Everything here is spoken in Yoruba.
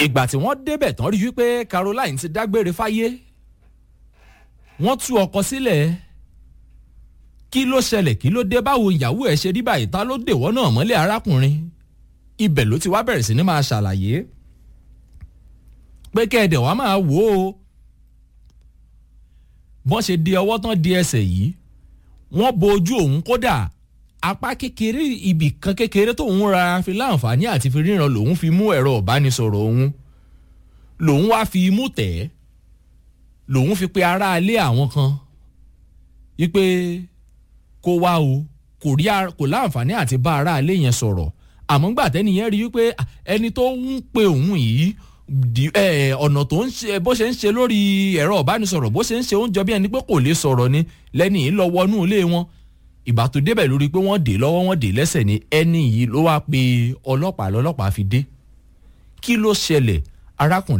ìgbà tí wọ́n débẹ̀ tán rí wípé caroline ti dágbére fáyé wọ́n tú ọkọ sílẹ̀ kí ló ṣẹlẹ̀ kí ló dé báwo ìyàwó ẹ̀ ṣe rí báyìí ta ló dèwọ́ náà mọ́lẹ̀ arákùnrin ibẹ̀ ló ti wá bẹ̀rẹ̀ sí ni máa ṣàlàyé pé kẹ́ẹ̀dẹ̀ wá máa wò ó bọ́n ṣe di ọwọ́ tán di ẹsẹ̀ yìí wọ́n bo ojú òun kódà apá kékeré ibì kan kékeré tóun ra fi láǹfààní àti fi ríran lòun fi mú ẹ̀rọ ìbánisọ̀rọ̀ òun lòun wá fi imú tẹ̀ ẹ́ lòun fi pe aráalé àwọn kan wípé kó wá o kò rí kò láǹfààní àti bá aráalé yẹn sọ̀rọ̀ àmọ́ gbà tẹ́niyẹn rí wípé ẹni tó ń pe òun yìí ọ̀nà tó ń ṣe bó ṣe ń ṣe lórí ẹ̀rọ ìbánisọ̀rọ̀ bó ṣe ń ṣe oúnjẹ bí ẹni pé kò lè sọ̀rọ̀ ni lẹ́ni yìí lọ wọnú ilé wọn ìgbà tó débẹ̀ lórí pé wọ́n dè lọ́wọ́ wọ́n dè lẹ́sẹ̀ ni ẹni yìí ló wá pe ọlọ́pàá lọ́lọ́pàá fi dé kí ló ṣẹlẹ̀ arákùnrin.